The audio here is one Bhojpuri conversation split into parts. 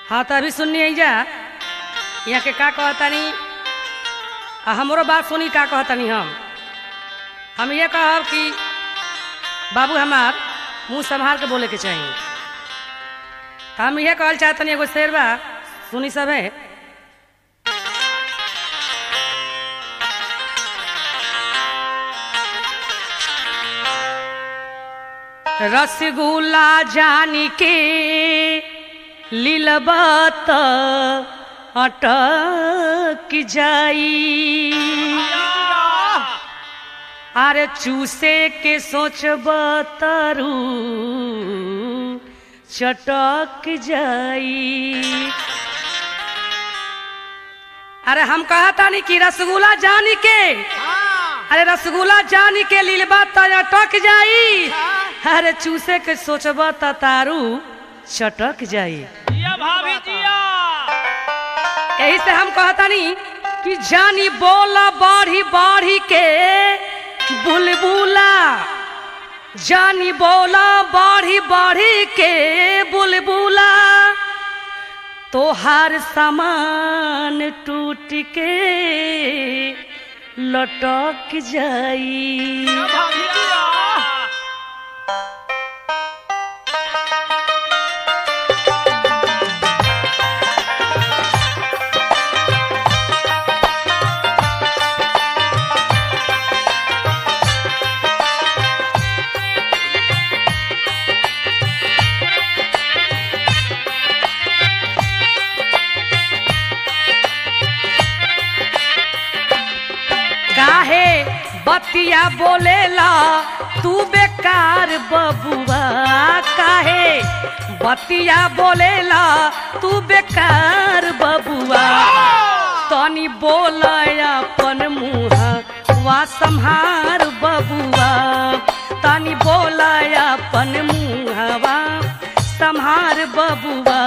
हाँ तो अभी सुनिए जा यहाँ के का कहतानी आ हमरो बात सुनी का कहतानी हम हम ये कहब कि बाबू हमार मुंह संभाल के बोले के चाहिए हम ये कहल चाहतनी एगो शेर बा सुनी सब है रसगुल्ला जानी के लीलबत अटक जाई अरे चूसे के सोचब तरू चटक जाई अरे हम कहतानी कि रसगुल्ला जानी के अरे रसगुल्ला जानी के लीलबा त अटक जाई अरे चूसे के सोचब त तारू चटक जाई जिया भाभी जिया यही से हम कहतानी कि जानी बोला बाढ़ी बाढ़ी के बुलबुला जानी बोला बाढ़ी बाढ़ी के बुलबुला तोहार सामान टूट के लटक जाई भाभी जिया काहे बतिया बोलेला तू बेकार बबुआ काहे बतिया बोलेला तू बेकार बबुआ तनी बोल अपन मुँह वा संहार बबुआ तनी बोल अपन मुँहवा संहार बबुआ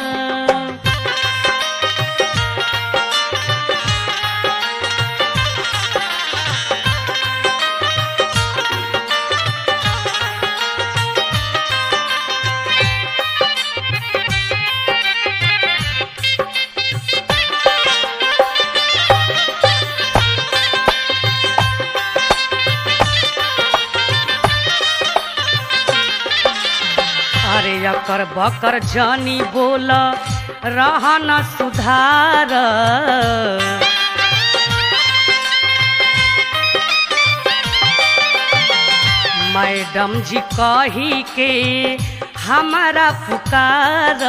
अरे अकर बकर जानी बोल रहा न सुधार मैडम जी कही के हमारा पुकार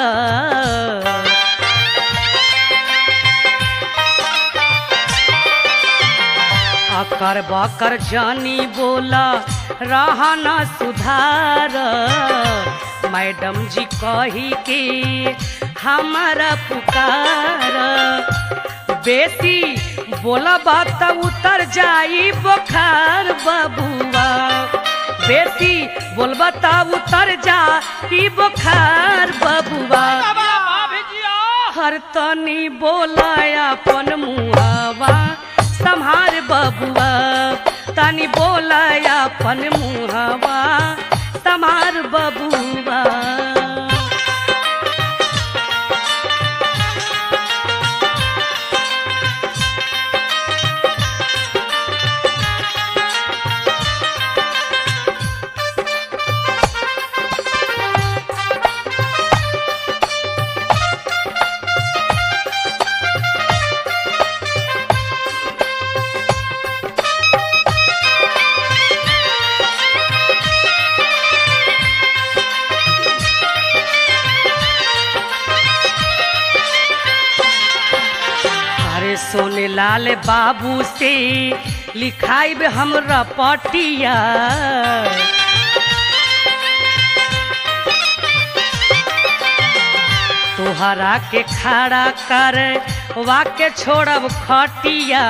अकर बकर जानी बोला रहा न सुधार मैडम जी कही के हमारा पुकार बेसी बोलब त उतर जाई बुखार बबुआ बेसी बोलब त उतर जाई बुखार बबुआ जिया भाभी जिया हर तनी बोला अपन मुहावा संहार बबुआ तनी बोला अपन मुहावा संहार बबुआ अरे सोने लाल बाबू से लिखाई हमरा पटिया तोहरा के खड़ा कर वाके छोड़ब खटिया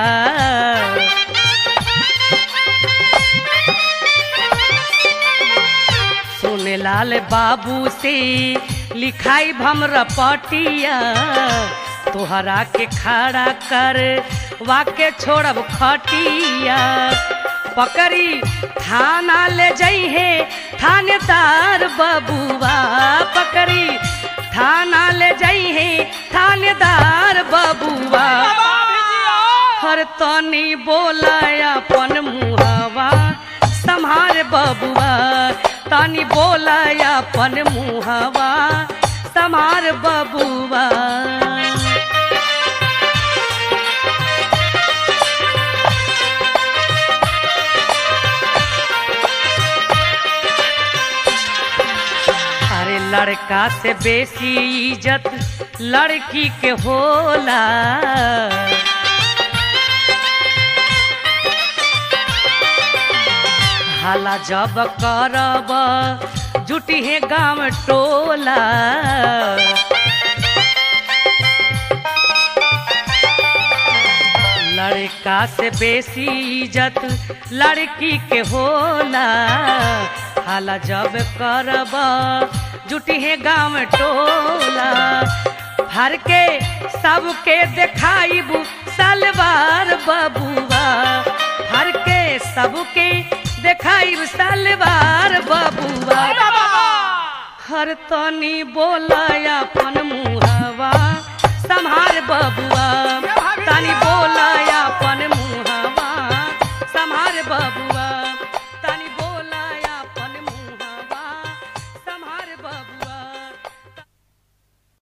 सोने लाल बाबू से लिखाई हमरा पटिया तोहरा के खड़ा कर वाके छोड़ब खटिया पकड़ी थाना ले जइहे थानेदार बबुआ पकड़ी थाना ले जाई है थानेदार बबुआ भाभी जी आओ हर तनी बोला अपन मुहावा संहार बबुआ तनी बोला अपन मुहावा संहार बबुआ अरे लड़का से बेसी इज्जत लड़की के होला हाला जब करब जुटी है गाँव टोला लड़का से बेसी इज्जत लड़की के होला हाला जब करब जुटी है गाँव टोला हर के सबके देखाइब सलवार बबुआ हर के सबके देखाइब सलवार बबुआ हर तनी बोला अपन मुहवा संहार बबुआ तनी बोला अपन मुहवा संहार बबुआ